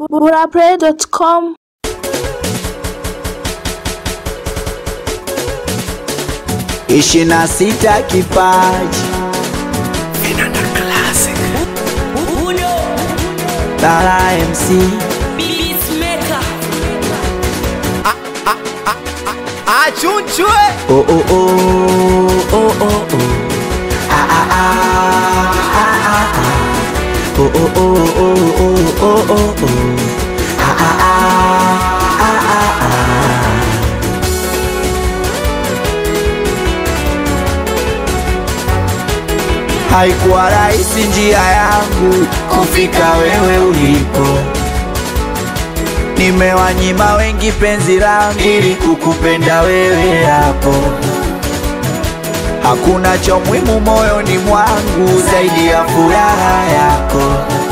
burapray.com ishirini na sita kipaji Tara MC achunchwe oh oh oh oh oh oh ah ah ah ah ah ah oh oh oh oh oh oh oh oh ah ah ah ah ah ah Haikuwa rahisi njia yangu kufika wewe ulipo, nimewanyima wengi penzi langu ili kukupenda wewe hapo. Hakuna cha muhimu moyoni mwangu zaidi ya furaha yako,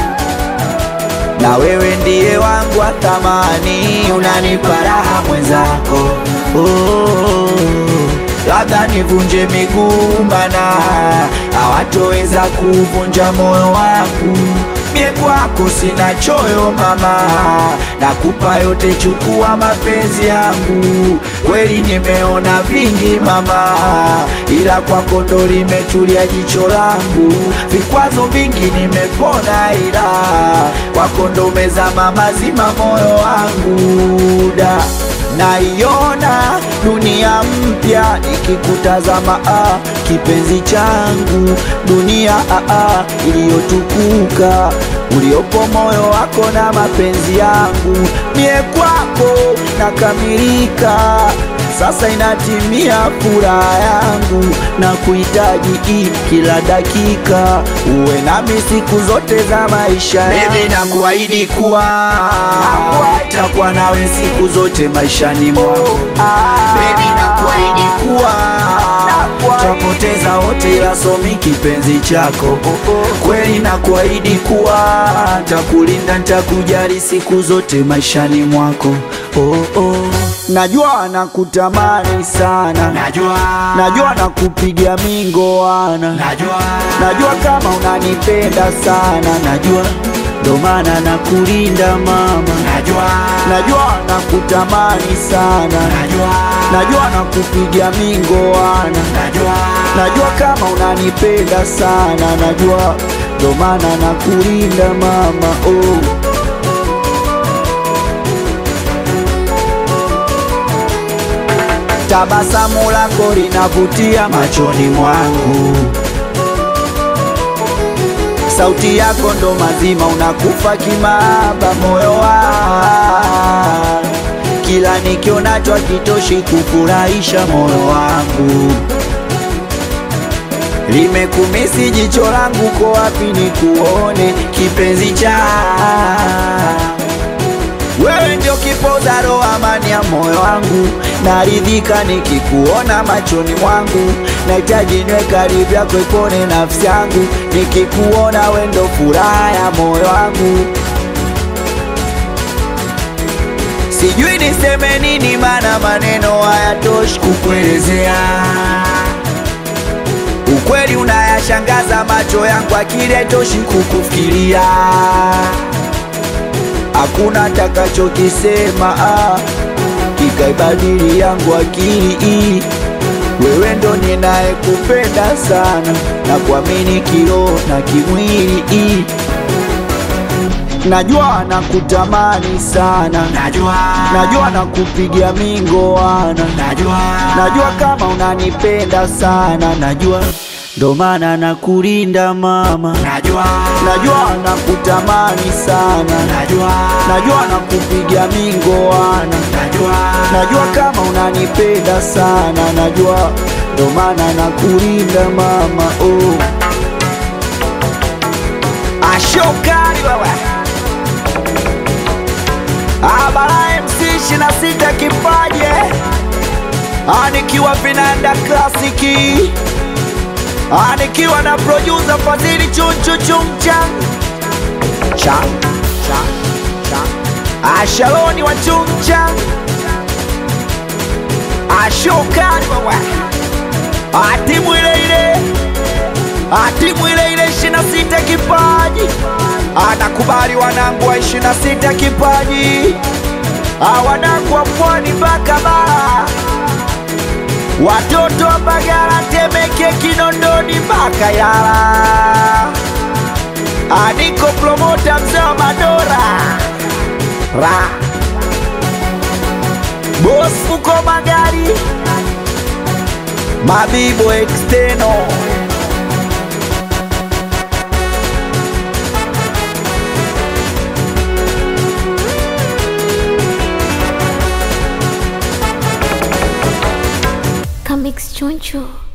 na wewe ndiye wangu wa thamani, unanipa raha mwenzako. Oh, labda nivunje miguu mana hawatoweza kuvunja moyo wangu. Mie kwako sina choyo mama, nakupa yote, chukua mapenzi yangu. Kweli nimeona vingi mama, ila kwako ndo limetulia jicho langu. Vikwazo vingi nimepona, ila kwako ndo umezama mazima moyo wangu da naiona dunia mpya ikikutazama, ah, kipenzi changu, dunia ah, ah, iliyotukuka uliopo moyo wako na mapenzi yangu, mie kwako nakamilika. Sasa inatimia furaha yangu na kuhitaji hii kila dakika, uwe nami siku zote za maisha yangu. Baby, nakuahidi kuwa takuwa nawe siku zote maishani mwangu. Baby, nakuahidi kuwa tapoteza wote, ila somi kipenzi chako. Kweli nakuahidi kuwa takulinda, ntakujali siku zote maishani mwako. Oh, oh. Najua nakutamani sana, najua najua nakupiga mingoana, najua najua kama unanipenda sana, najua ndo maana nakulinda mama, najua najua nakutamani sana, najua najua nakupiga mingoana, najua najua kama unanipenda sana, najua ndo maana nakulinda mama oh. Tabasamu lako linavutia machoni mwangu, sauti yako ndo mazima, unakufa kimaba moyo wangu, kila nikionacho hakitoshi kufurahisha moyo wangu. Limekumisi jicho langu, ko wapi nikuone kipenzi cha wewe ndio kipoza roho, amani ya moyo wangu, naridhika nikikuona machoni mwangu, nahitaji niwe karibu yako, ipone nafsi yangu, nikikuona wewe ndio furaha ya moyo wangu. Sijui niseme nini, maana maneno hayatoshi kukuelezea ukweli, unayashangaza macho yangu, akili haitoshi kukufikiria hakuna takachokisema ah, kikaibadili yangu akili hii. Wewe ndo ninayekupenda sana na kuamini kiroho na kimwili hii. Najua nakutamani sana, najua najua nakupigia mingoana, najua najua kama unanipenda sana, najua ndo maana nakulinda mama, najua najua nakutamani sana najua najua nakupiga mingoana, najua najua kama unanipenda sana, najua ndo maana nakulinda mama oh. Ashokari wewe Abara MC ishirini na sita kipaje anikiwa vinanda klasiki anikiwa na producer Fadhili chunchu chumchang chang chang chang Ashaloni wa chumchang Ashokari wewe atimu ile ile atimu ile ile ishirini na sita kipaji anakubali wanangu wa ishirini na sita kipaji awanangu wa pwani mpaka Bara, watoto wa Mbagala, Temeke, Kinondoni mpaka Yala. Aniko promota mzee wa Madora ra Boss uko magari Mabibo exteno Comics Choncho.